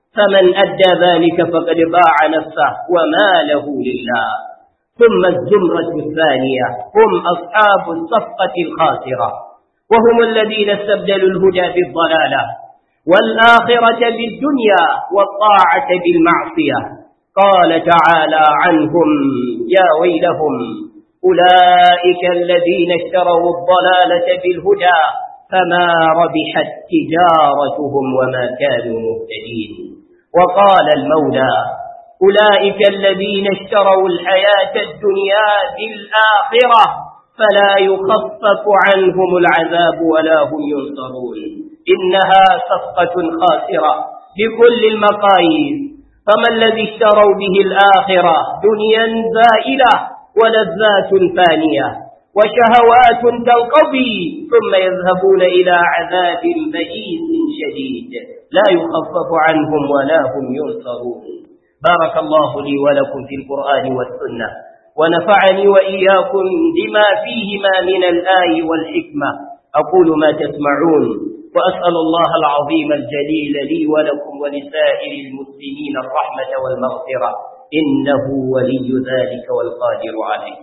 فمن أدى ذلك فقد باع نفسه وماله لله ثم الزمرة الثانية هم أصحاب الصفقة الخاسرة وهم الذين استبدلوا الهدى بالضلالة والآخرة بالدنيا والطاعة بالمعصية قال تعالى عنهم يا ويلهم أولئك الذين اشتروا الضلالة بالهدى فما ربحت تجارتهم وما كانوا مهتدين وقال المولى أولئك الذين اشتروا الحياة الدنيا بالآخرة فلا يخفف عنهم العذاب ولا هم ينصرون إنها صفقة خاسرة بكل المقاييس فما الذي اشتروا به الآخرة دنيا زائلة ولذات فانية وشهوات تنقضي ثم يذهبون إلى عذاب بئيس شديد لا يخفف عنهم ولا هم ينصرون بارك الله لي ولكم في القرآن والسنة ونفعني وإياكم بما فيهما من الآي والحكمة أقول ما تسمعون وأسأل الله العظيم الجليل لي ولكم ولسائر المسلمين الرحمة والمغفرة إنه ولي ذلك والقادر عليه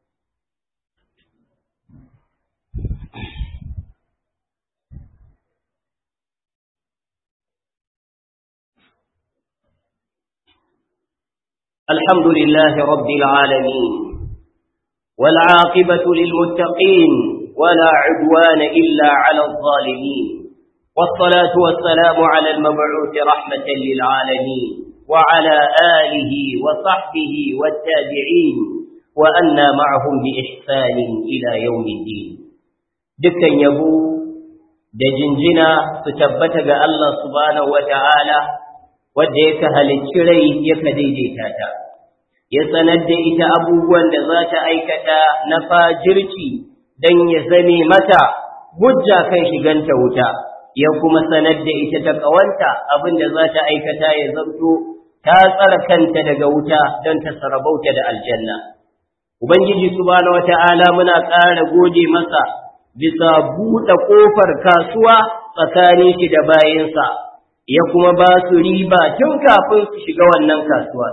الحمد لله رب العالمين والعاقبة للمتقين ولا عدوان إلا على الظالمين والصلاة والسلام على المبعوث رحمة للعالمين وعلى آله وصحبه والتابعين وأنا معهم بإحسان إلى يوم الدين دكا يبو da jinjina su tabbata ga Allah subhanahu wata'ala wanda yake halicci rai yake daidaita ta ya sanar da ita abubuwan da za ta aikata na fajirci don ya zame mata hujja kan shiganta wuta ya kuma sanar da ita ta kawanta abin da za ta aikata ya zanto ta tsara kanta daga wuta don ta sarabauta da aljanna ubangiji subhanahu wata'ala muna ƙara gode masa bisa buɗe ƙofar kasuwa tsakanin shi da bayansa ya kuma ba su riba tun kafin su shiga wannan kasuwa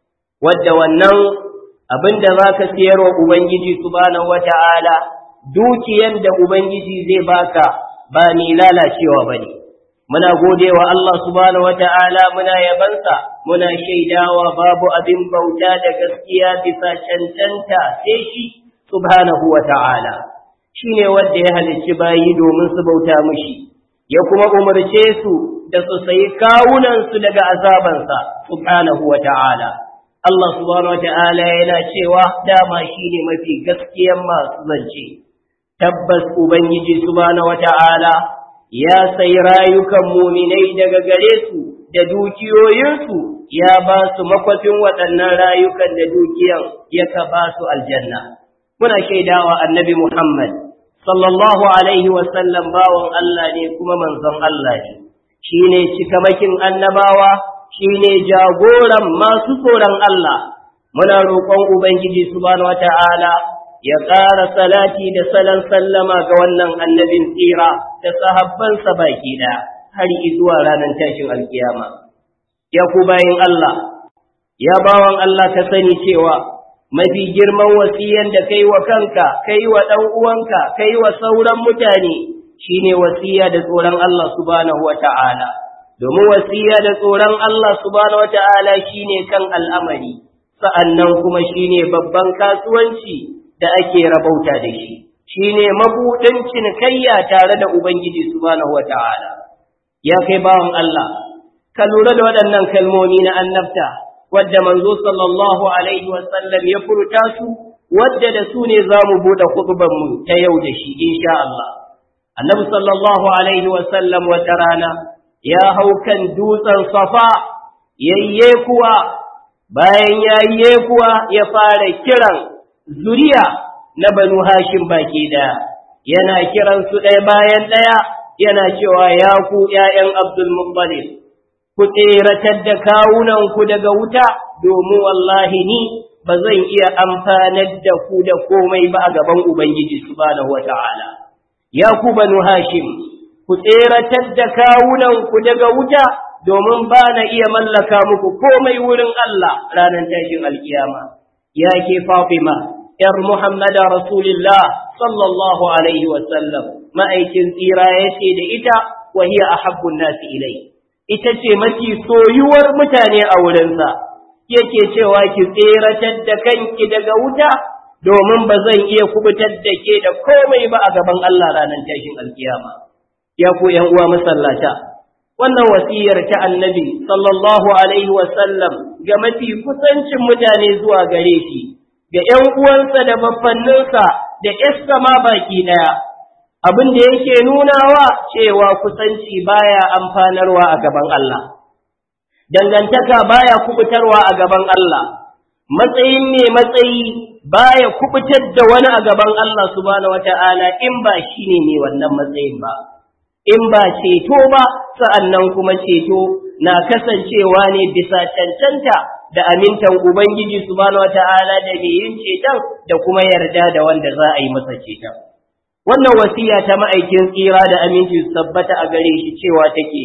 wadda wannan abin da za ka siyarwa ubangiji subhanahu wata'ala dukiyan da ubangiji zai baka ba ni lalacewa bane muna godewa Allah subhanahu wata'ala muna yabansa muna shaidawa babu abin bauta da gaskiya bisa cancanta sai shi subhanahu wata'ala shine wanda ya halicci bayi domin su bauta mishi ya kuma umarce su da su sayi kawunan su daga azabansa subhanahu wata'ala Allah subhanahu wata'ala yana cewa dama shine mafi gaskiyan masu zance tabbas ubangiji subhanahu wata'ala ya sai rayukan muminai daga gare su da dukiyoyinsu ya ba su makwafin waɗannan rayukan da dukiyan ya ka ba su aljanna. Muna shaidawa annabi Muhammad, sallallahu Alaihi wasallam bawan Allah ne kuma manzon Allah ne, shi ne cikamakin annabawa, shi ne jagoran masu tsoron Allah. Muna roƙon Ubangiji subhanahu wa ta'ala ya ƙara salati da salon sallama ga wannan annabin tsira da sahabbansa baki ɗaya har zuwa ranar tashin alkiyama. Ya ku bayin Allah, ya bawan Allah ka sani cewa mafi girman wasiyan da kai wa kanka, kai wa ɗan uwanka, kai wa sauran mutane shine wasiya da tsoron Allah subhanahu wa ta'ala. Domin wasiya da tsoron Allah subhanahu wa ta'ala shine kan al'amari, sa'annan kuma shine babban kasuwanci da ake rabauta da shi shine mabuɗin cinikayya tare da ubangiji subhanahu wataala ya kai bawan Allah ka lura da waɗannan kalmomi na annabta wadda manzo sallallahu alaihi wasallam ya furta su wadda da su ne za mu buɗe kutuban mu ta yau da shi insha Allah annabi sallallahu alaihi wasallam wata rana ya hau kan dutsen safa yayye kuwa bayan yayye kuwa ya fara kiran zuriya na banu hashim baki ɗaya yana kiran su ɗaya bayan ɗaya yana cewa ya ku ’ya'yan abdul muttalib ku tseratar da kawunanku daga wuta domin wallahi ni ba zan iya amfanar da ku da komai ba a gaban ubangiji subhanahu wata'ala ya ku banu hashim ku tseratar da kawunanku daga wuta domin ba na iya mallaka muku komai wurin Allah ranar tashin alkiyama ya ke Fatima ‘yar Muhammada Rasulullah sallallahu Alaihi wasallam ma'aikin tsira ya ce da ita wahiya a habbun nasi ilai ita ce mafi soyuwar mutane a wurinsa yake cewa ki tseratar da kanki daga wuta domin ba zan iya kubutar da ke da komai ba a gaban Allah ranar tashin alkiyama ya ku ‘yan uwa masallata wannan wasiyar ta annabi sallallahu alaihi wasallam ga mafi kusancin mutane zuwa gare shi ga ‘yan uwansa da baffanninsa da ‘yasta ma baki ɗaya abin da yake nunawa cewa kusanci baya amfanarwa a gaban Allah dangantaka baya kubutarwa a gaban Allah matsayin ne matsayi baya kubutar da wani a gaban Allah subhanahu wata'ala in ba shi ne mai wannan matsayin ba in ba ceto ba sa'annan kuma ceto na kasancewa ne bisa cancanta da amintan Ubangiji subhanahu wata'ala da mai yin ceton da kuma yarda da wanda za a yi masa ceton. Wannan wasiya ta ma'aikin tsira da aminci su tabbata a gare shi cewa take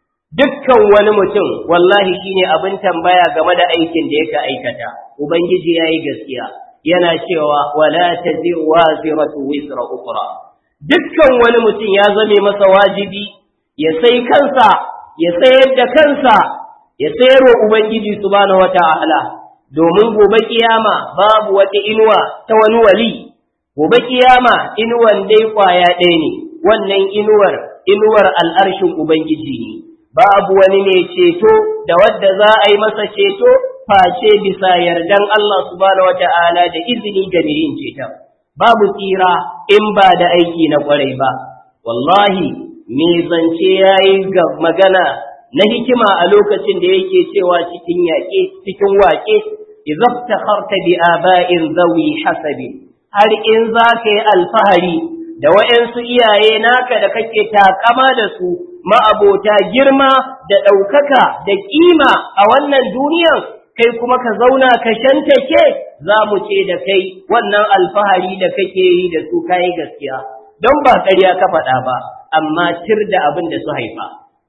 dukkan wani mutum wallahi shine abin tambaya game da aikin da yake aikata. Ubangiji ya yi gaskiya yana cewa wala taziru waziratu wisra ukra. dukkan wani mutum ya zame masa wajibi ya sai kansa ya sayar da kansa ya sayar wa Ubangiji subhanahu wata'ala domin gobe kiyama babu wata inuwa ta wani wali gobe kiyama inuwan dai kwaya ɗaya ne wannan inuwar inuwar al'arshin Ubangiji ne babu wani mai ceto da wadda za a yi masa ceto face bisa yardan Allah subhanahu wata'ala da izini ga mai yin ceton babu tsira in ba da aiki na kwarai ba wallahi me zance yayi ga magana na hikima a lokacin da yake cewa cikin yaƙe cikin waƙe idaftakharta bi aba'in zawi hasabi har in za ka yi alfahari da waɗansu iyaye naka da kake takama da su ma'abota girma da ɗaukaka da ƙima a wannan duniyan kai kuma ka zauna ka shantake za mu ce da kai wannan alfahari da kake yi da su kayi gaskiya don ba ƙarya ka faɗa ba amma tir da abin da su haifa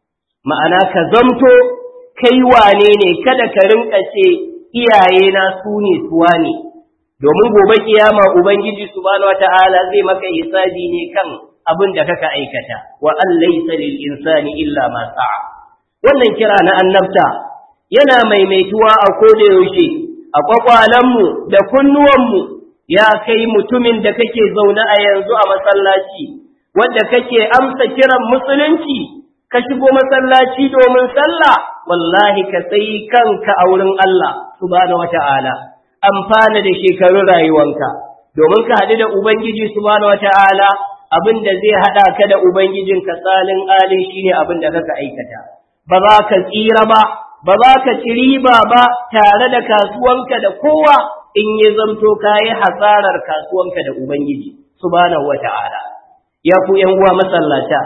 ma'ana ka zamto kai wane ne kada ka rinka ce iyaye na su ne suwa ne domin gobe kiyama ubangiji subhanahu wata'ala zai maka hisabi ne kan abin da kaka aikata wa an laysa lil insani illa ma sa'a wannan kira na annabta yana maimaituwa a koda yaushe a kwakwalenmu da kunnuwanmu ya kai mutumin da kake zaune a yanzu a masallaci wanda kake amsa kiran musulunci ka shigo masallaci domin sallah wallahi ka sai kanka a wurin Allah subhanahu wata'ala amfana da shekarun rayuwanka domin ka haɗu da ubangiji subhanahu wata'ala abin da zai haɗa ka da ubangijinka tsalin alin shine abin da kaka aikata ba za ka tsira ba ba za ka ci riba ba tare da kasuwanka da kowa in ya zamto ka yi hasarar kasuwanka da Ubangiji, subhanahu wa ta'ala. Ya ku uwa masallata,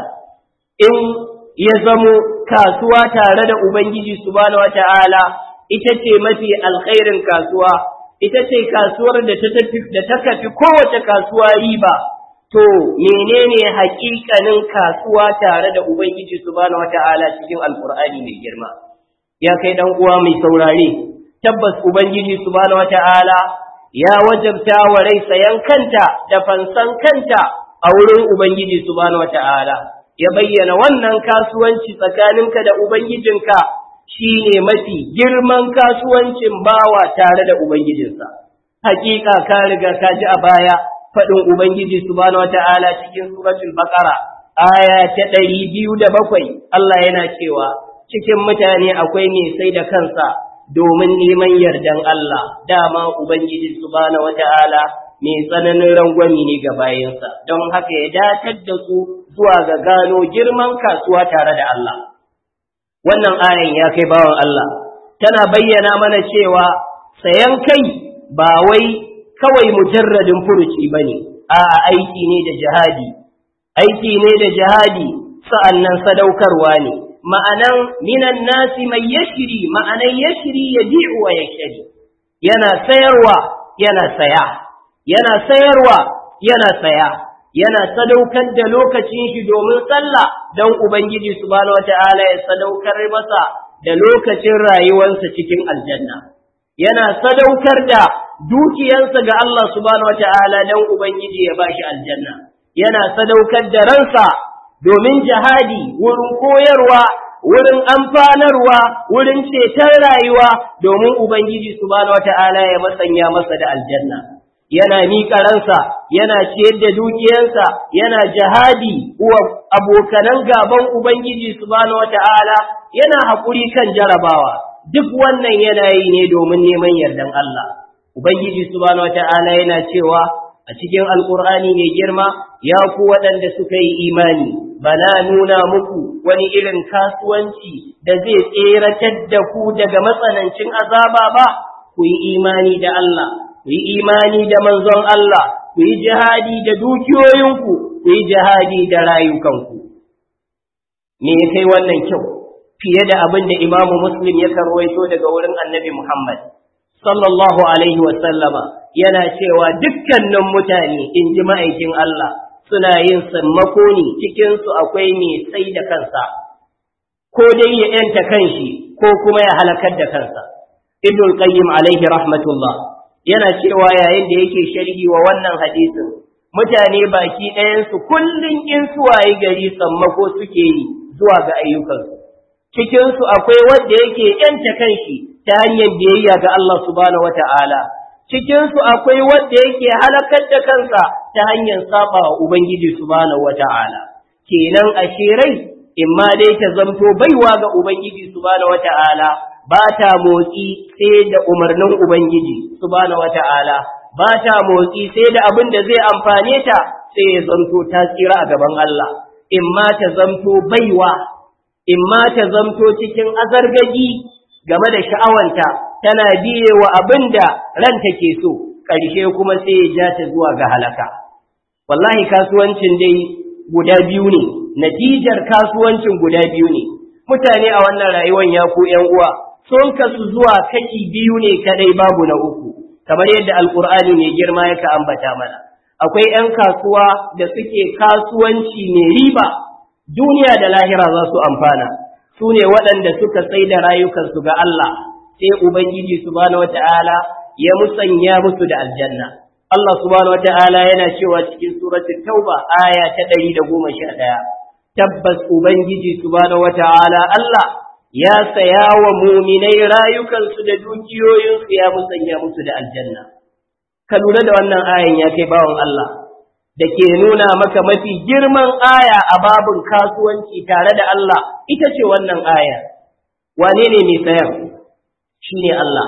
in ya zamo kasuwa tare da Ubangiji, subhanahu wa ta'ala, ita ce mafi alkhairin kasuwa, ita ce kasuwar da ta kafi kowace kasuwa riba. To, menene hakikanin kasuwa tare da Ubangiji, subhanahu wa ta'ala cikin Alƙur'ani mai girma? ya kai dan uwa mai saurare tabbas ubangiji subhanahu wataala ya wajabta wa rai sayan kanta da fansan kanta a wurin ubangiji subhanahu wataala ya bayyana wannan kasuwanci tsakaninka da ubangijinka shine mafi girman kasuwancin bawa tare da ubangijinsa hakika ka riga ka ji a baya faɗin ubangiji subhanahu wataala cikin suratul baqara aya ta ɗari biyu da bakwai Allah yana cewa cikin mutane akwai mai sai da kansa domin neman yardan Allah dama Ubangiji subhanahu wata'ala mai tsananin rangwami ne ga bayansa don haka ya datar da su zuwa ga gano girman kasuwa tare da Allah wannan ayan ya kai bawan Allah tana bayyana mana cewa sayan kai ba wai kawai mujarradin furuci bane a aiki ne da jihadi aiki ne da jihadi sa'annan sadaukarwa ne ma'anan minan nasi mai yashiri ma'anan yashiri ya bi'u wa yashiri yana sayarwa yana saya yana sayarwa yana saya yana sadaukar da lokacin shi domin sallah don ubangiji subhanahu wata'ala ya sadaukar masa da lokacin rayuwarsa cikin aljanna yana sadaukar da dukiyarsa ga Allah subhanahu wata'ala don ubangiji ya bashi aljanna yana sadaukar da ransa domin jihadi wurin koyarwa wurin amfanarwa wurin ceton rayuwa domin ubangiji subhanahu wata'ala ya masanya masa da aljanna yana miƙa ransa yana ciyar da dukiyarsa yana jihadi wa abokanan gaban ubangiji subhanahu wata'ala yana haƙuri kan jarabawa duk wannan yana yi ne domin neman yardan Allah ubangiji subhanahu wata'ala yana cewa a cikin alkur'ani mai girma ya ku waɗanda suka yi imani bana nuna muku wani irin kasuwanci da zai tseratar da ku daga matsanancin azaba ba ku yi imani da Allah ku yi imani da manzon Allah ku yi jihadi da dukiyoyinku ku yi jihadi da rayukanku me ya kai wannan kyau fiye da abin da imamu muslim ya karwaito daga wurin annabi muhammad sallallahu alaihi wasallama yana cewa dukkanin mutane in ji ma'aikin Allah suna yin sammako ne cikinsu akwai mai sai da kansa, ko dai ya ‘yanta kanshi ko kuma ya halakar da kansa. Ibn Qayyim alaihi rahmatullah yana cewa yayin da yake sharhi wa wannan hadisin, mutane baki ɗayansu kullum in suwaye gari sammako suke yi zuwa ga ayyukansu. Cikinsu akwai wanda yake ‘yanta kanshi ta hanyar biyayya ga Allah subhanahu wa ta'ala. cikinsu akwai wanda yake halakar da kansa ta hanyar saba wa Ubangiji subhanahu wata'ala kenan a shirai in ma dai ta zamto baiwa ga Ubangiji subhanahu wata'ala ba ta motsi sai da umarnin Ubangiji subhanahu wata'ala ba ta motsi sai da abin da zai amfane ta sai ya zamto ta tsira a gaban Allah in ma ta zamto baiwa in ma ta zamto cikin azargaji game da sha'awanta tana biye wa abin da ranta ke so, ƙarshe kuma sai ya ja ta zuwa ga halaka. Wallahi kasuwancin dai guda biyu ne, natijar kasuwancin guda biyu ne. Mutane a wannan rayuwar ya ku ‘yan uwa, sun kasu zuwa kashi biyu ne kadai babu na uku, kamar yadda Alƙur'ani mai girma yaka ambata mana. Akwai ‘yan kasuwa da suke kasuwanci mai riba, duniya da lahira za su amfana. Su ne waɗanda suka sai da rayukansu ga Allah, sai Ubangiji subhanahu wata'ala ya musanya musu da aljanna. Allah subhanahu wata'ala yana cewa cikin suratul Tauba aya ta ɗari da goma sha ɗaya. Tabbas Ubangiji subhanahu wata'ala Allah ya saya wa muminai rayukansu da dukiyoyinsu ya musanya musu da aljanna. Ka lura da wannan ayan ya kai bawan Allah. Da ke nuna maka mafi girman aya a babin kasuwanci tare da Allah ita ce wannan aya. Wane ne mai sayar? shi ne Allah,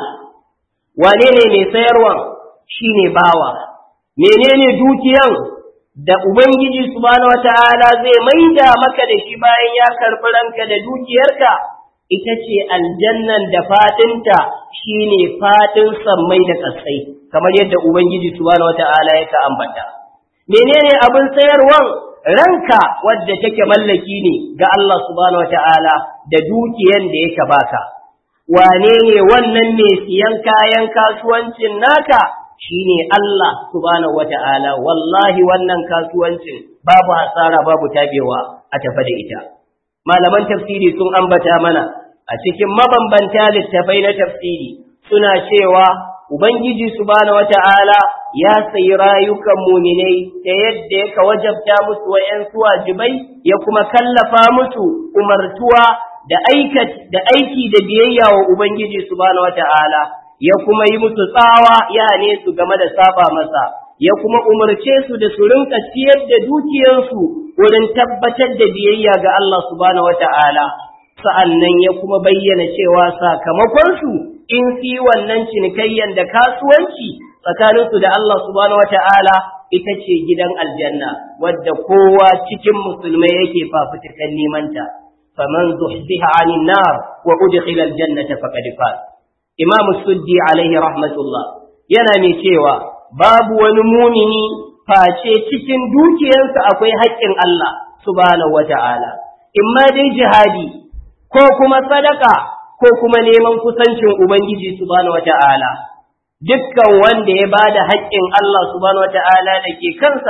wane ne mai sayarwa shi ne bawa, menene dukiyan da Ubangiji subhanahu wata'ala zai maida maka da shi bayan ya karɓi ranka da dukiyarka, ita ce aljannan da fatinta shi ne fatin sammai da ƙasai, kamar yadda Ubangiji subhanahu wata'ala ya ka ambata. Menene abin sayarwan ranka wadda take mallaki ne ga Allah subhanahu wata'ala da dukiyan da yake baka. wane ne wannan mai siyan kayan kasuwancin naka shine Allah subhanahu wata'ala wallahi wannan kasuwancin babu hasara babu tabewa a tafa da ita malaman tafsiri sun ambata mana a cikin mabambanta littafai na tafsiri suna cewa ubangiji subhanahu wata'ala ya sayi rayukan muminai ta yadda ya wajabta musu wa'yansu wajibai ya kuma kallafa musu umartuwa da da aiki da biyayya wa Ubangiji subhanahu wata'ala ya kuma yi musu tsawa ya ne su game da saba masa ya kuma umarce su da su rinka ciyar da dukiyarsu wurin tabbatar da biyayya ga Allah subhanahu wata'ala sa'annan ya kuma bayyana cewa sakamakonsu in fi wannan cinikayyan da kasuwanci tsakaninsu da Allah subhanahu wata'ala ita ce gidan aljanna wadda kowa cikin musulmai yake fafutukan nemanta. فمن زحزح عن النار وأدخل الجنة فقد فاز إمام السدي عليه رحمة الله yana mai cewa babu wani mumini face cikin dukiyarsa akwai haƙƙin Allah subhanahu wata'ala imma dai jihadi ko kuma sadaka ko kuma neman kusancin Ubangiji subhanahu wata'ala dukkan wanda ya bada haƙƙin Allah subhanahu wata'ala da ke kansa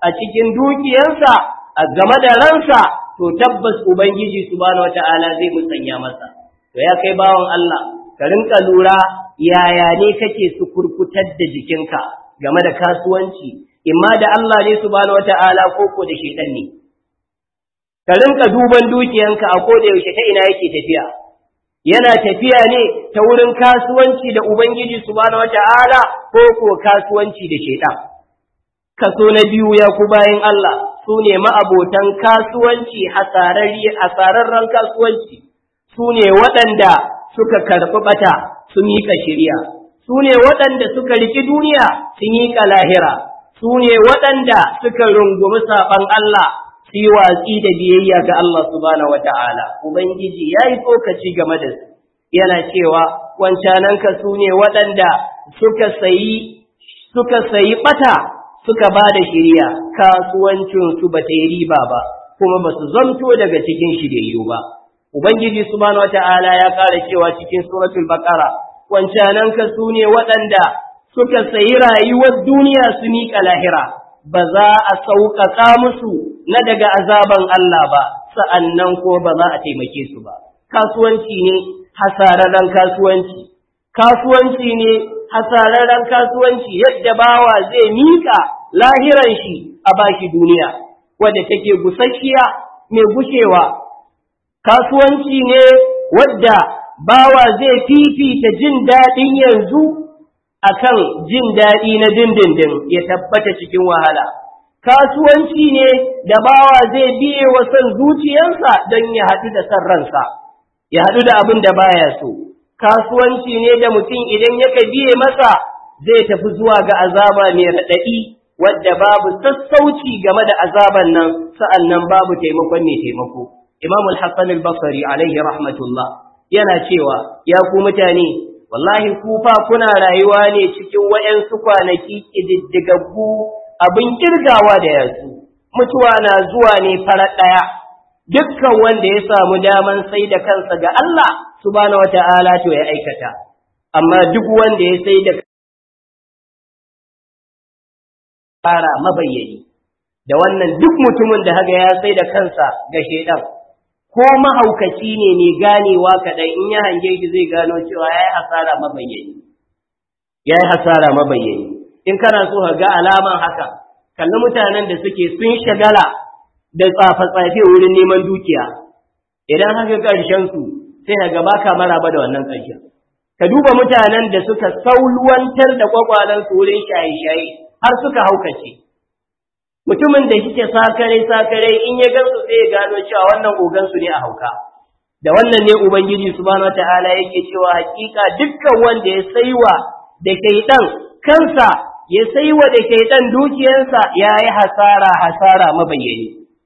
a cikin dukiyarsa a game da ransa to tabbas ubangiji subhanahu wata'ala zai musanya masa to ya kai bawan Allah ka rinka lura yaya ne kake su kurkutar da jikinka game da kasuwanci imma da Allah ne subhanahu wata'ala ko ko da shedan ne ka rinka duban dukiyanka a koda yaushe ta ina yake tafiya yana tafiya ne ta wurin kasuwanci da ubangiji subhanahu wata'ala ko ko kasuwanci da shedan kaso na biyu ya ku bayin Allah su ne ma'abotan kasuwanci hasararren kasuwanci su ne waɗanda suka karɓi ɓata su miƙa shirya su ne waɗanda suka riki duniya su miƙa lahira su ne waɗanda suka rungumi saɓan Allah su yi watsi da biyayya ga Allah subhanahu wata'ala ubangiji ya yi tsokaci game da su yana cewa wancananka su ne waɗanda suka sayi suka sayi ɓata suka ba da shirya kasuwancinsu ba ta yi riba ba kuma ba su zamto daga cikin shiryayyu ba ubangiji subhanahu wata'ala ya ƙara cewa cikin suratul baqara wancananka su ne waɗanda suka sayi rayuwar duniya su miƙa lahira ba za a sauƙaƙa musu na daga azaban Allah ba sa'annan ko ba za a taimake su ba kasuwanci ne hasararren kasuwanci kasuwanci ne hasararren kasuwanci yadda bawa zai miƙa lahiran shi a bashi duniya wadda take gusasshiya mai gushewa kasuwanci ne wadda bawa zai fifita jin daɗin yanzu akan jin daɗi na dindindin ya tabbata cikin wahala kasuwanci ne da bawa zai biye wa son zuciyarsa don ya haɗu da son ransa ya haɗu da abin da baya so kasuwanci ne da mutum idan yaka biye masa zai tafi zuwa ga azaba mai raɗaɗi wadda babu sassauci game da azaban nan sa'an nan babu taimakon mai taimako imam al-hassan al-basri alaihi rahmatullah yana cewa ya ku mutane wallahi ku fa kuna rayuwa ne cikin waɗansu kwanaki ƙididdigaggu abin kirgawa da yanzu mutuwa na zuwa ne farar ɗaya dukkan wanda ya samu daman sai da kansa ga Allah subhanahu wata'ala to ya aikata amma duk wanda ya sai da fara mabayyani da wannan duk mutumin da haga ya sai da kansa ga shedan ko mahaukaci ne ne ganewa kaɗai in ya hange shi zai gano cewa ya yi hasara mabayyani ya yi hasara mabayyani in kana so ka ga alaman haka kalli mutanen da suke sun shagala da tsafe-tsafe wurin neman dukiya idan haka ƙarshen su sai ka gaba ka maraba da wannan ƙarshen ka duba mutanen da suka saulwantar da kwakwalansu wurin shaye-shaye har suka haukace mutumin da shike sakare-sakare in ya gansu sai ya gano cewa wannan ogansu ne a hauka da wannan ne ubangiji subhanahu wataala yake cewa hakika dukkan wanda ya saiwa da shaidan kansa ya saiwa da shaidan dukiyarsa yayi hasara hasara mabayyani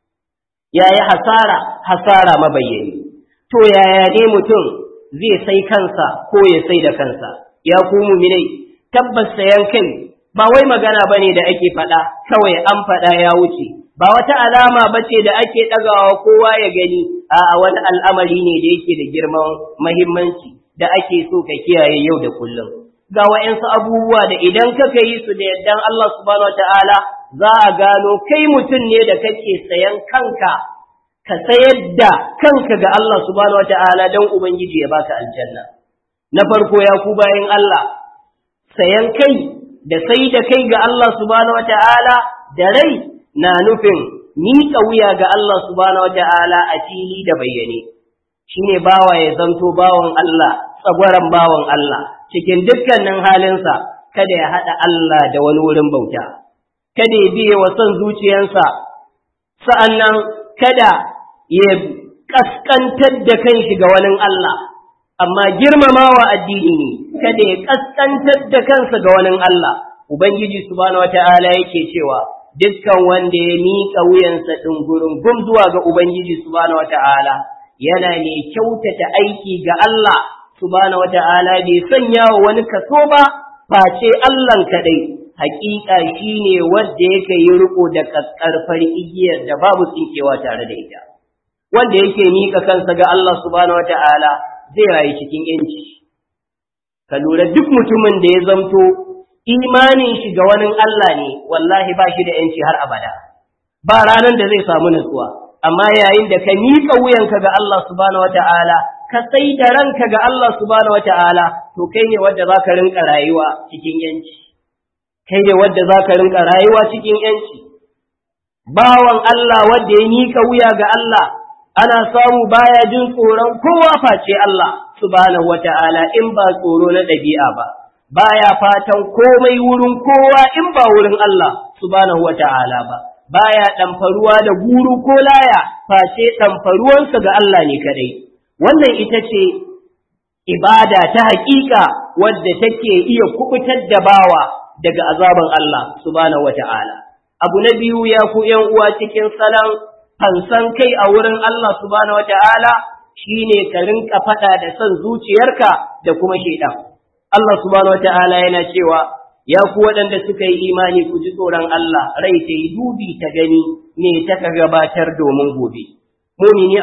yayi hasara hasara mabayyani to yaya ne mutum zai sai kansa ko ya sai da kansa ya ku mu'minai tabbas sayan kai ba wai magana bane da ake faɗa kawai an faɗa ya wuce ba wata alama bace da ake ɗagawa kowa ya gani a wani al'amari ne da yake da girman mahimmanci da ake so ka kiyaye yau da kullum ga wa'yansu abubuwa da idan kaka yi su da yardan Allah subhanahu wataala za a gano kai mutum ne da kake sayan kanka ka sayar da kanka ga Allah subhanahu wataala don ubangiji ya baka aljanna na farko ya ku bayan Allah sayan kai da sai da kai ga Allah subhanahu wata'ala da rai na nufin miƙa wuya ga Allah subhanahu wata'ala a fili da bayyane shine bawa ya zanto bawan Allah tsagwaran bawan Allah cikin dukkanin halinsa kada ya haɗa Allah da wani wurin bauta kada ya biye wa son zuciyarsa sa'annan kada ya kaskantar da kanshi ga wani Allah amma girmamawa addini ne kada ya kaskantar da kansa ga wani Allah ubangiji subhanahu wataala yake cewa dukkan wanda ya miƙa wuyansa ɗungurin gum zuwa ga ubangiji subhanahu wataala yana ne kyautata aiki ga Allah subhanahu wataala bai sanya wa wani kaso ba face Allah kadai hakika shine wanda yake yi riko da kakkarfar igiyar da babu tsinkewa tare da ita wanda yake miƙa kansa ga Allah subhanahu wataala zai rayu cikin ‘yanci. Ka lura duk mutumin da ya zamto imanin shi ga wani Allah ne, wallahi ba shi da ‘yanci har abada. ba ranar da zai samu nutsuwa amma yayin da ka miƙa wuyanka ga Allah subhanahu wata'ala ka sai da ranka ga Allah subhanahu wata'ala to kai ne wanda zaka rinka rayuwa cikin yanci kai ne wanda zaka rinka rayuwa cikin yanci bawan Allah wanda ya miƙa wuya ga Allah ana samu baya jin tsoron kowa face Allah subhanahu wata'ala in ba tsoro na ɗabi'a ba baya fatan komai wurin kowa in ba wurin Allah subhanahu wata'ala ba baya ɗamfaruwa da guru ko laya face ɗamfaruwansa ga Allah ne kadai wannan ita ce ibada ta haƙiƙa wadda take iya kubutar da bawa daga azaban Allah subhanahu wata'ala abu na biyu ya ku ’yan uwa cikin salon fansan kai a wurin Allah subhanahu wata'ala shine ka rinka faɗa da son zuciyarka da kuma shaidan Allah subhanahu wata'ala yana cewa ya ku waɗanda suka yi imani ku ji tsoron Allah rai ta yi dubi ta gani ne ta ka gabatar domin gobe mumini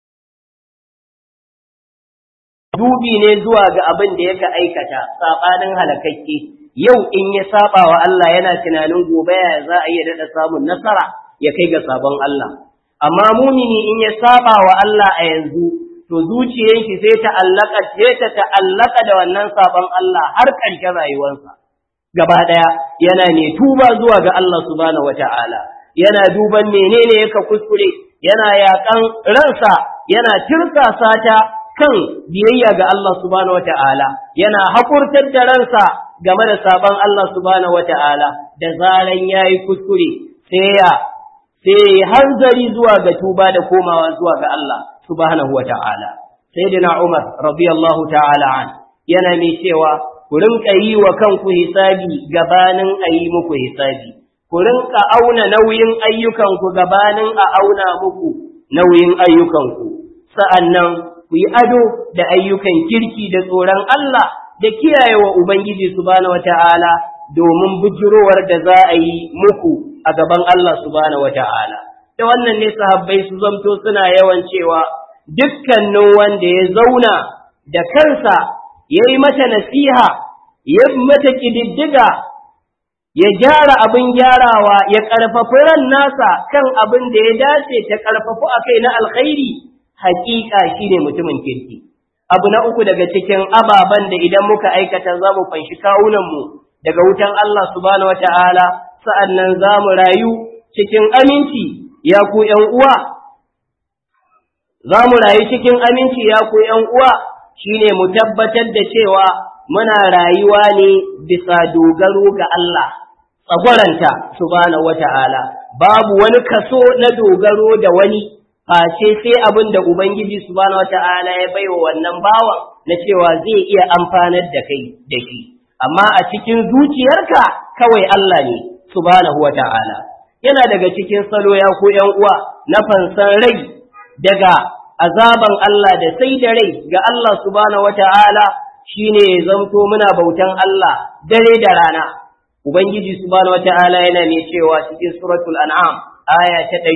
dubi ne zuwa ga abin da yaka aikata saɓanin halakakke yau in ya saba wa Allah yana tunanin gobe ya za a iya daɗa samun nasara ya kai ga sabon Allah amma mumini in ya saba wa Allah a yanzu to zuciyarki sai ta allaka sai ta ta'allaka da wannan sabon Allah har ƙarshen rayuwarsa gaba ɗaya yana ne tuba zuwa ga Allah subhanahu wata'ala yana duban menene yaka kuskure yana yakan ransa yana tirsasa ta kan biyayya ga Allah subhanahu wata'ala yana hakurtar da ransa game da sabon Allah subhanahu wata'ala da zaran yayi kuskure sai ya sai hanzari zuwa ga tuba da komawa zuwa ga Allah subhanahu wata'ala sayyidina Umar radiyallahu ta'ala an yana mai cewa ku rinka yi wa kanku hisabi gabanin a yi muku hisabi ku rinka auna nauyin ayyukanku gabanin a auna muku nauyin ayyukanku sa'annan ku yi ado da ayyukan kirki da tsoron Allah da kiyaye wa Ubangiji subhanahu wata'ala domin bujirowar da za a yi muku a gaban Allah subhanahu wata'ala da wannan ne sahabbai su zamto suna yawan cewa dukkanin wanda ya zauna da kansa ya yi mata nasiha ya mata ƙididdiga ya gyara abin gyarawa ya ƙarfafi ran nasa kan abin da ya dace ta ƙarfafu a kai na alkhairi haƙiƙa shi ne mutumin kirki. Abu na uku daga cikin ababen da idan muka aikata za mu fanshi kawunanmu daga wutan Allah subhanahu wata'ala sa'an nan za mu rayu cikin aminci ya ku ’yan uwa. Za mu rayu cikin aminci ya ku ’yan uwa shi ne mu tabbatar da cewa muna rayuwa ne bisa dogaro ga Allah, tsagwaranta subhanahu wata'ala, babu wani kaso na dogaro da wani. face sai abin da Ubangiji subhanahu wata'ala ya baiwa wannan bawan na cewa zai iya amfanar da kai da shi amma a cikin zuciyarka kawai Allah ne subhanahu wata'ala yana daga cikin salo ya ku ƴan uwa na fansan rai daga azaban Allah da sai da rai ga Allah subhanahu wata'ala shine ya zamto muna bautan Allah dare da rana Ubangiji subhanahu wata'ala yana ne cewa cikin suratul an'am aya ta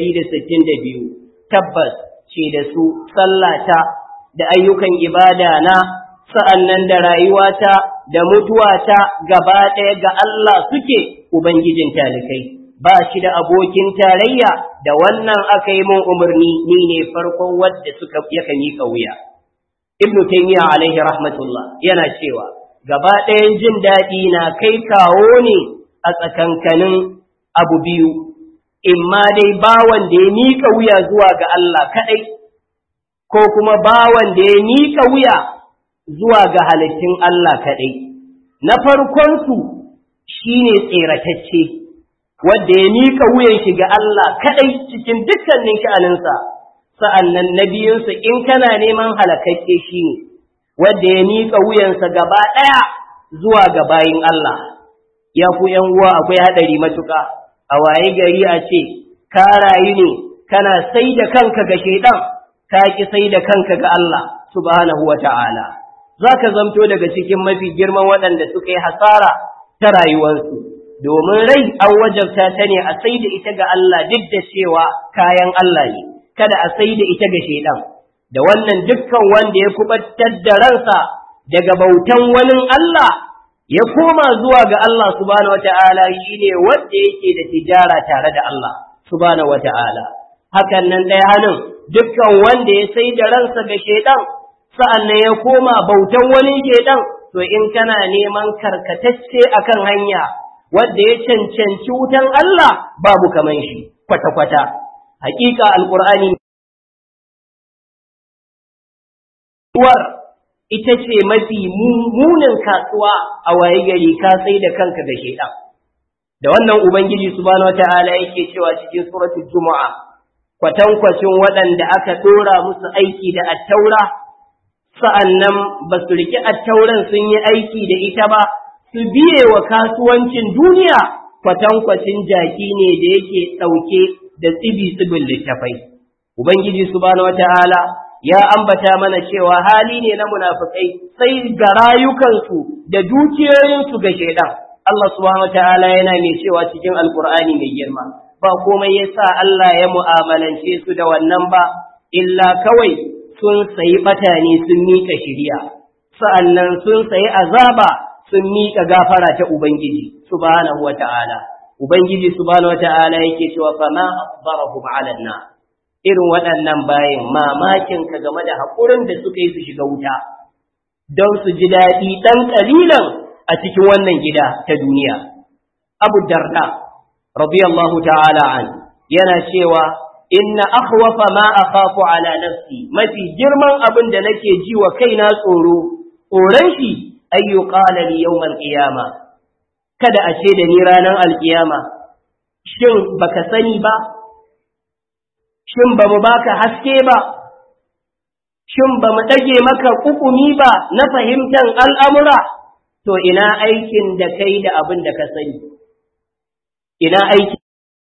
162 tabbas ce da su sallata da ayyukan ibada na sa'annan da rayuwata da mutuwata gaba ɗaya ga Allah suke Ubangijin talikai, ba shi da abokin tarayya da wannan aka yi mun umarni ni ne farkon wadda suka yaka miƙa wuya. Ibn Taymiyyah alaihi rahmatullah yana cewa, gaba ɗayan jin daɗi na kai kawo ne a tsakankanin abu biyu, imma dai bawan da ya miƙa wuya zuwa ga Allah kaɗai, ko kuma bawan da ya miƙa wuya zuwa ga halittun Allah kaɗai. Na farkonsu shi ne tseratacce, wadda ya miƙa wuyan shi ga Allah kaɗai cikin dukkanin sha'aninsa, sa'an nan na biyunsa in kana neman halakakke shi ne, wadda ya miƙa wuyansa gaba ɗaya zuwa ga bayin Allah. Ya ku ’yan uwa akwai haɗari matuƙa. a waye gari a ce, ka rayu ne, kana sai da kanka ga shaidan, ka ki sai da kanka ga Allah, subhanahu wa ta'ala. Za ka zamto daga cikin mafi girman waɗanda suka yi hasara ta rayuwarsu, domin rai an wajabta ta ne a sai da ita ga Allah duk da cewa kayan Allah ne, kada a sai da ita ga shaidan. Da wannan dukkan wanda ya kubatar da ransa daga bautan wani Allah ya koma zuwa ga Allah subhanahu wata'ala shi ne wanda yake da tijara tare da Allah subhanahu wata'ala hakan nan ɗaya hannun dukkan wanda ya sai da ransa ga shaidan sa'an nan ya koma bautan wani shaidan to in kana neman karkatacce akan hanya wanda ya cancanci wutan Allah babu kaman shi kwata-kwata hakika alqur'ani uwar ita ce mafi munin kasuwa a waye gari ka sai da kanka ga shaidan da wannan ubangiji subhanahu wataala yake cewa cikin suratul jumu'a kwatankwacin waɗanda aka dora musu aiki da attaura sa'annan ba su riki attauran sun yi aiki da ita ba su biye wa kasuwancin duniya kwatankwacin jaki ne da yake ɗauke da tsibi tsibin littafai ubangiji subhanahu wataala ya ambata mana cewa hali ne na munafikai sai ga rayukansu da dukiyoyinsu ga shaidan Allah subhanahu wataala yana mai cewa cikin alkur'ani mai girma ba komai yasa Allah ya mu'amalance su da wannan ba illa kawai sun sayi batane sun mika shiriya sa'annan sun sayi azaba sun mika gafara ta ubangiji subhanahu wataala ubangiji subhanahu wataala yake cewa fama asbarahum 'ala an irin waɗannan bayan mamakin ka game da haƙurin da suka yi su shiga wuta don su ji daɗi ɗan ƙalilan a cikin wannan gida ta duniya. Abu Darda, radiyallahu ta'ala an, yana cewa, Inna akhwafa ma akhafu ala nafsi mafi girman abin da nake ji wa kaina tsoro, tsoron shi ayyu qala li yawmal qiyama kada a ce da ni ranar alkiyama shin baka sani ba shin ba mu baka haske ba, shin ba mu ɗage maka ƙuƙumi ba na fahimtar al'amura, to ina aikin da kai da abin da ka sani, ina aiki.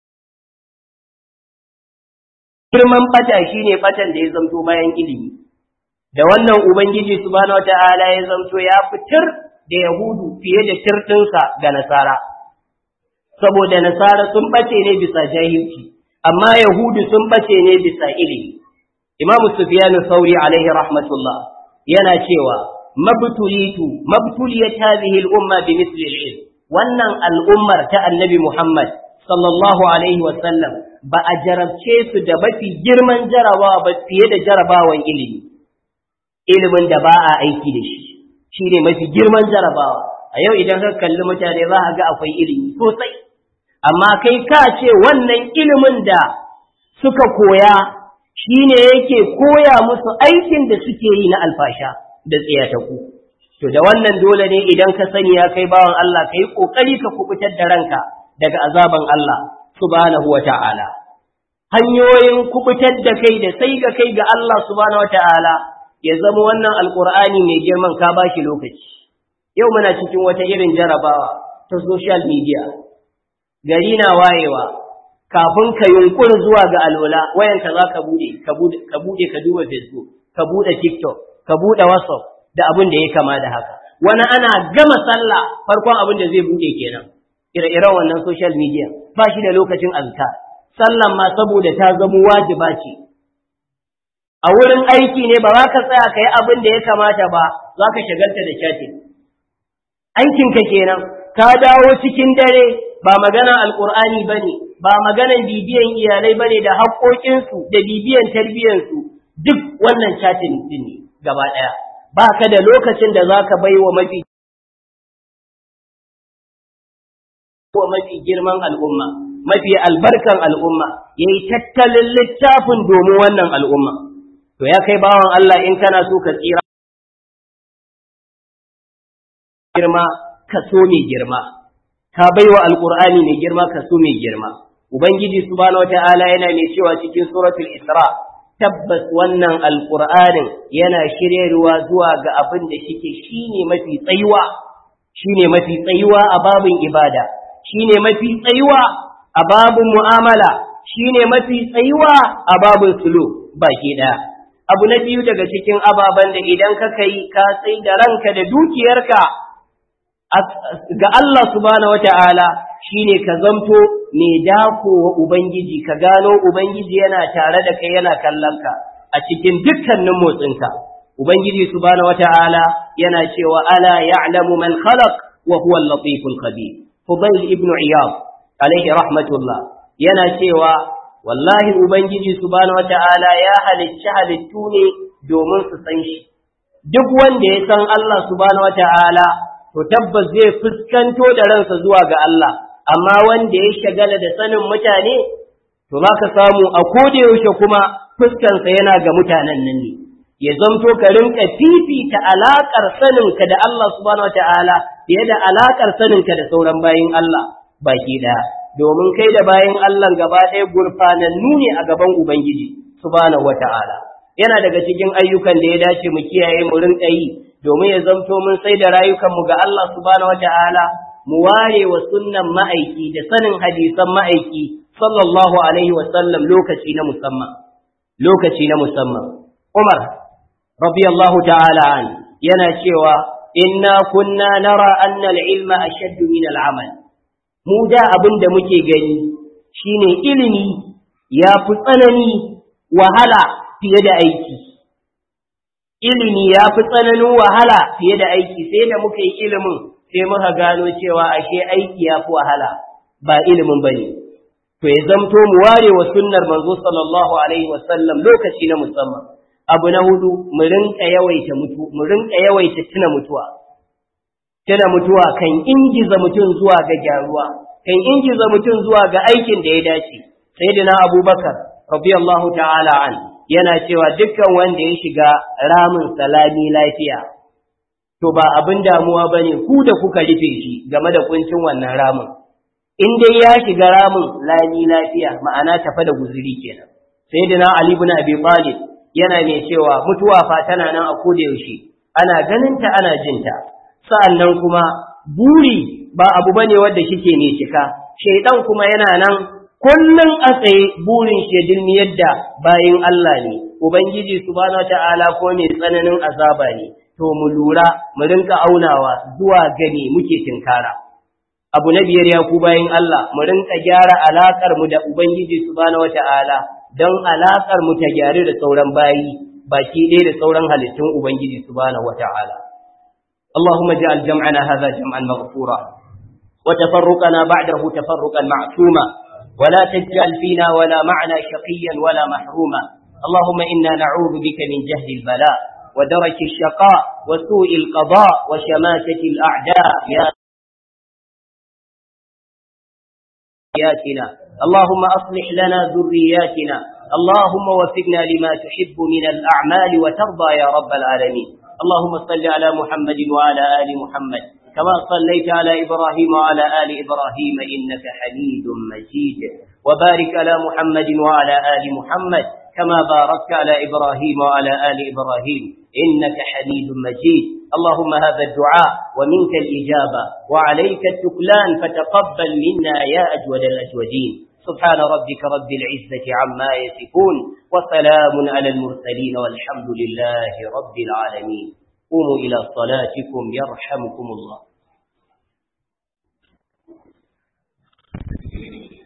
Girman ɓata shi ne ɓatan da ya zamto bayan ilimi, da wannan Ubangiji subhanahu wa ta'ala ya zamto ya fitar da Yahudu fiye da tirɗinsa ga Nasara, saboda Nasara sun ɓace ne bisa jahilci. amma Yahudu sun bace ne bisa ilimi. Imam Sufyan Sauri alaihi rahmatullah yana cewa mabtulitu mabtuliyat hadhihi al-umma bi mithli al-ilm wannan al'ummar ta Annabi Muhammad sallallahu alaihi wa sallam ba a jarabce su da mafi girman jarabawa ba fiye da jarabawan ilimi ilimin da ba a aiki da shi shine mafi girman jarabawa a yau idan ka kalli mutane za a ga akwai ilimi sosai amma kai ka ce wannan ilimin da suka koya shi ne yake koya musu aikin da suke yi na alfasha da tsayataku. To da wannan dole ne idan ka sani ya kai bawan Allah ka yi ƙoƙari ka kubutar da ranka daga azaban Allah subhanahu wa ta'ala. Hanyoyin kubutar da kai da sai ga kai ga Allah subhanahu wa ta'ala ya zama wannan alƙur'ani mai girman ka ba shi lokaci. Yau muna cikin wata irin jarabawa ta social media. gari na wayewa kafin ka yunkuri zuwa ga alwala wayanka za ka bude ka bude ka duba facebook ka bude tiktok ka bude whatsapp da abin da ya kama da haka wani ana gama sallah farkon abin da zai bude kenan ire-iren wannan social media ba shi da lokacin azkar sallan ma saboda ta zama wajiba ce a wurin aiki ne ba za ka tsaya ka yi abin da ya kamata ba za ka shagalta da chatting aikinka kenan ka dawo cikin dare ba maganan alkur'ani ba ne ba maganan bibiyan iyalai ba ne da haƙoƙinsu da bibiyan tarbiyyansu duk wannan chatin din ne gaba ɗaya ba ka da lokacin da za ka bai wa mafi wa mafi girman al'umma mafi albarkan al'umma ya yi tattalin littafin domin wannan al'umma to ya kai bawan Allah in kana so ka tsira girma kaso mai girma ka baiwa alqur'ani mai girma kaso mai girma ubangiji subhanahu wataala yana mai cewa cikin suratul isra tabbas wannan alqur'anin yana shiryarwa zuwa ga abin da shike shine mafi tsayuwa shine mafi tsayuwa a babin ibada shine mafi tsayuwa a babin mu'amala shine mafi tsayuwa a babin sulu baki daya abu na biyu daga cikin ababen da idan ka kai ka sai da ranka da dukiyarka ga Allah subhanahu wata'ala shine ka zamto mai dako wa Ubangiji ka gano Ubangiji yana tare da kai yana kallon ka a cikin dukkanin motsinka Ubangiji subhanahu wata'ala yana cewa ala ya'lamu man khalaq wa huwa al-latiful khabir Fudail ibn Iyad alaihi rahmatullah yana cewa wallahi ubangiji subhanahu wata'ala ya halicci halittu ne domin su san shi duk wanda ya san Allah subhanahu wata'ala to tabbas zai fuskanto da ransa zuwa ga Allah amma wanda ya shagala da sanin mutane to za ka samu a koda yaushe kuma fuskansa yana ga mutanen nan ne ya zamto ka rinka fifita alaƙar saninka da Allah subhanahu wata'ala fiye da alaƙar saninka da sauran bayin Allah baki ɗaya domin kai da bayin Allah gaba ɗaya gurfanannu ne a gaban Ubangiji subhanahu wata'ala yana daga cikin ayyukan da ya dace mu kiyaye mu rinka yi domin ya zamto mun sai da rayukanmu ga Allah subhanahu wata'ala mu ware wa sunnan ma'aiki da sanin hadisan ma'aiki sallallahu alaihi wa sallam lokaci na musamman lokaci na musamman Umar radiyallahu ta'ala an yana cewa inna kunna nara anna al-ilma ashaddu min al-amal mu da abin da muke gani shine ilimi ya fi tsanani wahala fiye da aiki ilimi ya fi tsananin wahala fiye da aiki sai da muka yi ilimin sai muka gano cewa ashe aiki ya fi wahala ba ilimin bane to ya zamto mu ware wa sunnar manzo sallallahu alaihi wasallam lokaci na musamman abu na hudu mu rinka yawaita mutu mu rinka yawaita tuna mutuwa tuna mutuwa kan ingiza mutum zuwa ga gyaruwa kan ingiza mutum zuwa ga aikin da ya dace sayyidina abubakar radiyallahu ta'ala an yana cewa dukkan wanda ya shiga ramin salami lafiya to ba abin damuwa bane ku da kuka rufe shi game da kuncin wannan ramin in dai ya shiga ramin lami lafiya ma'ana tafa da guzuri kenan sayyidina ali ibn abi talib yana mai cewa mutuwa fa tana nan a koda yaushe ana ganinta ana jinta sa'annan kuma buri ba abu bane wanda shike ne cika shaidan kuma yana nan kullun a tsaye burin shi dilmi yadda bayin Allah ne ubangiji subhanahu ta'ala ko mai tsananin azaba ne to mu lura mu rinka aunawa zuwa gani muke tinkara abu na biyar ya ku bayin Allah mu rinka gyara alakar mu da ubangiji subhanahu ta'ala don alaƙar mu ta gyaru da sauran bayi baki ɗaya da sauran halittun Ubangiji subhanahu wa ta'ala. Allahumma ja'al jam'ana hadha jam'an maghfura wa tafarruqana ba'dahu tafarruqan ma'suma wa la taj'al fina wa la ma'na shaqiyyan wa la mahruma. Allahumma inna na'udhu bika min jahdi al-bala wa daraki ash-shaqa wa su'i al-qada wa shamatati al-a'da ya ذرياتنا اللهم أصلح لنا ذرياتنا اللهم وفقنا لما تحب من الأعمال وترضى يا رب العالمين اللهم صل على محمد وعلى آل محمد كما صليت على إبراهيم وعلى آل إبراهيم إنك حميد مجيد وبارك على محمد وعلى آل محمد كما باركت على إبراهيم وعلى آل إبراهيم إنك حميد مجيد اللهم هذا الدعاء ومنك الإجابة وعليك التكلان فتقبل منا يا أجود الأجودين سبحان ربك رب العزة عما يصفون وسلام على المرسلين والحمد لله رب العالمين قوموا إلى صلاتكم يرحمكم الله